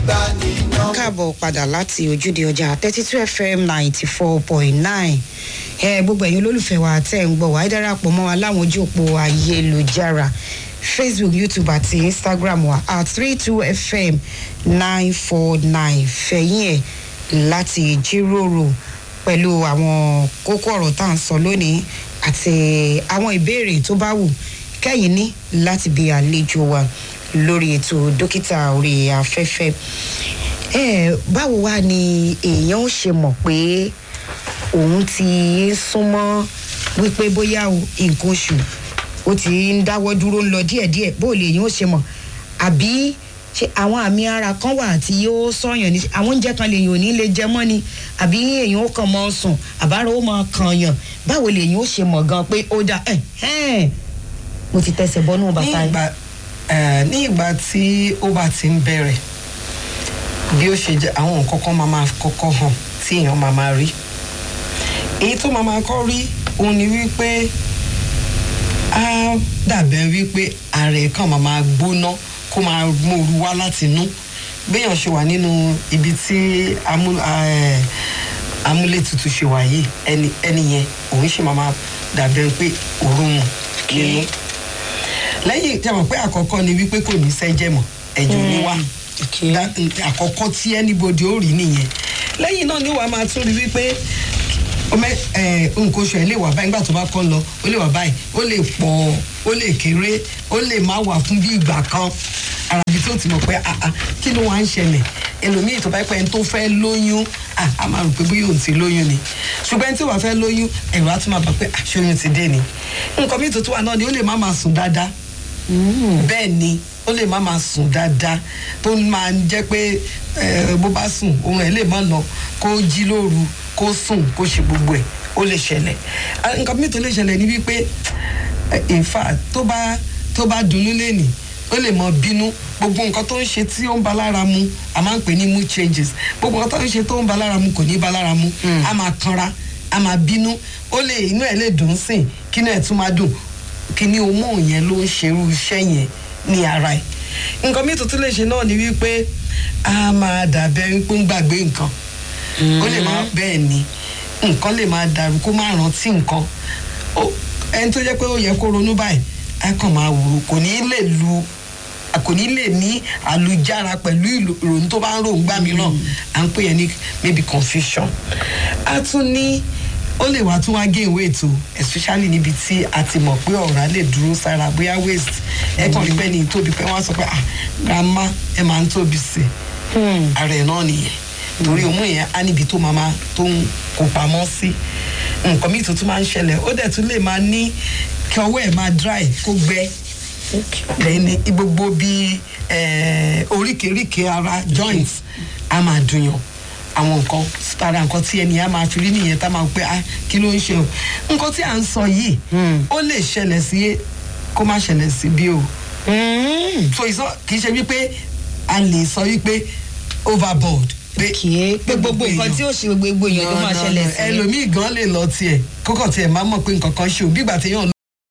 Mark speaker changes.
Speaker 1: káàbọ̀ padà láti ojúde ọjà thirty two fm ninety four point nine ẹ gbogbo ẹ̀yin olólùfẹ́ wa tẹ́ ń gbọ́ wá ẹ darapọ̀ mọ́ wa láwọn ojú òpó ayélujára facebook youtube àti instagram wa at three two fm nine four nine fẹ̀yìn ẹ̀ láti jíròrò pẹ̀lú àwọn kókó ọ̀rọ̀ tá à ń sọ lónìí àti àwọn ìbéèrè tó bá wù kẹ́yìn ní láti bí àlejò wa lórí ètò dókítà orí afẹ́fẹ́ ẹ báwo wá ni èèyàn ó ṣe mọ̀ pé òun ti súnmọ́ wípé bóyá o nǹkan oṣù ó ti ń dáwọ́ dúró ń lọ díẹ̀díẹ̀ bó lè yín ó ṣe mọ̀ àbí ṣe àwọn àmì ara kan wà tí yóò sọyàn ní àwọn oúnjẹ kan lèyìn ò ní lè jẹ mọ́ ni àbí èèyàn ó kàn mọ́ sùn àbára ó mọ́ kàn yàn báwo lèyìn ó ṣe mọ̀ gan pé ó dá ẹ̀ ẹ̀ mo ti tẹsẹ̀ bọ́nú
Speaker 2: ní
Speaker 1: bàtà yìí.
Speaker 2: ìgbà eh, ní ìgbà tí ó bá ti ń bẹ̀rẹ̀ bí ó ṣe jẹ́ àwọn nǹkan kan máa máa kọ́kọ́ hàn tí èèyàn máa máa rí èyí tó máa máa kọ́ rí òun ni wípé á dàbẹ̀ wípé ara ẹ̀ kàn máa máa gbóná kó máa mòru wá láti inú béèyàn ṣe wà nínú ibi tí amú- eh, amúlétutù ṣe wà yìí ẹni ẹni yẹn òun ṣe máa máa dàbẹ̀ pé òórùn nínú lẹ́yìn tí a mọ̀ pé àkọ́kọ́ ni wípé kò ní sẹ́jẹ̀ mọ́ ẹ̀jẹ̀ ní wá
Speaker 1: okay.
Speaker 2: That- àkọ́kọ́ tí anybody ó rí nìyẹn lẹ́yìn náà ni wàá máa tún rí wípé ọmọ ẹ nǹkan oṣù ẹ lè wà báyìí nígbà tó bá kọ́ lọ ó lè wà báyìí ó lè pọ̀ ó lè kéré ó lè má wà fún bí ìgbà kan ara ibi tó ti mọ̀ pé ah ah kí ló wá ń ṣẹlẹ̀ ẹlòmíì tó bá pẹ́ ẹni tó fẹ́ lóyún ah a máa rò pé bóyá òun ti lóyún ni ṣùgbọ́n ẹni tí wàá fẹ́ lóyún ẹ̀rọ á tún máa bà pé àṣeyún ti dé ni nǹkan míì tó tún wà náà ni ó lè má máa sùn dáadáa bẹ́ẹ̀ ni ó lè má máa sùn dáadáa tó máa ń jẹ́ pé eh, bó bá sùn ohun ẹ̀ lè má lọ kó jí lóru kó sùn kó ṣe gbogbo ẹ̀ ó lè ṣẹlẹ̀ Ah, nǹkan míì tó lè ṣẹlẹ̀ ni wípé eh, in fact tó bá tó bá dunnú lẹ́nìí ó lè mọ bínú gbogbo nǹkan tó ń ṣe tí ó ń ba lára mu a máa ń pè ní mood changes gbogbo nǹkan tó ń ṣe tó ń ba lára mu kò ní ba lára mu a máa kanra a máa bínú ó lè inú ẹ̀ lè dùn sìn kí inú ẹ̀ tún máa dùn kíní hormone yẹn ló ń ṣerú iṣẹ́ yẹn ní ara ẹ̀ nǹkan mi tuntun lè ṣe náà ni wípé a máa dàbẹ́ wípé ń gbàgbé nǹkan ó lè máa bẹ́ẹ̀ ni nǹkan lè máa dàrú kó má rántí nǹkan Ó- ẹni tó jẹ́ pé ó yẹ kó ronú báyìí á kàn máa wò ó kò ní lè lu kò ní lè ní àlùjára pẹ̀lú ìlò- ìròyìn tó bá ń ròhùn gbà mìíràn à ń pè yẹn ní maybe confusion a tún ní ó lè wá tún wá gain weight o especially níbi tí a ti mọ̀ pé ọ̀rá lè dúró sára bóyá waist ẹ kàn rí bẹ́ẹ̀ ni tóbi pé wọ́n á sọ pé ah grandma ẹ máa ń tóbi sí i ara ẹ̀ náà nìyẹn torí òun yẹn á níbi tó máa máa tó ń kó pamọ́ sí nǹkan míì tó tún máa ń ṣẹlẹ̀ ó dẹ̀ tún lè máa ní kí ọwọ́ ẹ̀ máa dry kó gbẹ lẹ́ni gbogbo bí eh, oríkèéríkèé ara joints a máa dùnyàn àwọn nǹkan tara nǹkan tí ẹni á máa fi rí nìyẹn tá máa pé ah kí ló ń ṣe o nǹkan tí à ń sọ yìí ó lè ṣẹlẹ̀ sí kó má ṣẹlẹ̀ sí bí o so ìsọ kì í ṣe wípé a lè sọ wípé overboard pé
Speaker 1: kìí pé gbogbo nǹkan tí ó ṣe gbogbo èèyàn ló máa ṣẹlẹ̀ sí.
Speaker 2: ẹlòmíì gan lè lọ tiẹ̀ kókò tiẹ̀ máa mọ̀ pé nǹkan kan ṣe ò bí ìgbà téèyàn